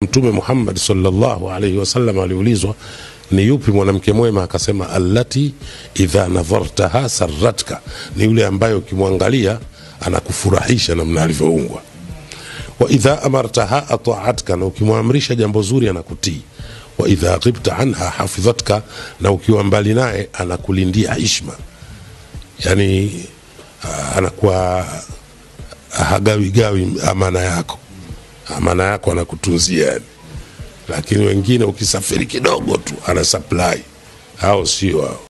Mtume Muhammad sallallahu alaihi wasallam aliulizwa ni yupi mwanamke mwema, akasema allati idha nadhartaha sarratka, ni yule ambaye ukimwangalia anakufurahisha namna alivyoumbwa. Wa idha amartaha ataatka, na ukimwamrisha jambo zuri anakutii. Wa idha ghibta anha hafidhatka, na ukiwa mbali naye anakulindia hishma, yani ah, anakuwa hagawigawi amana yako amana yako anakutunzia yani. Lakini wengine ukisafiri kidogo tu ana supply, hao sio hao.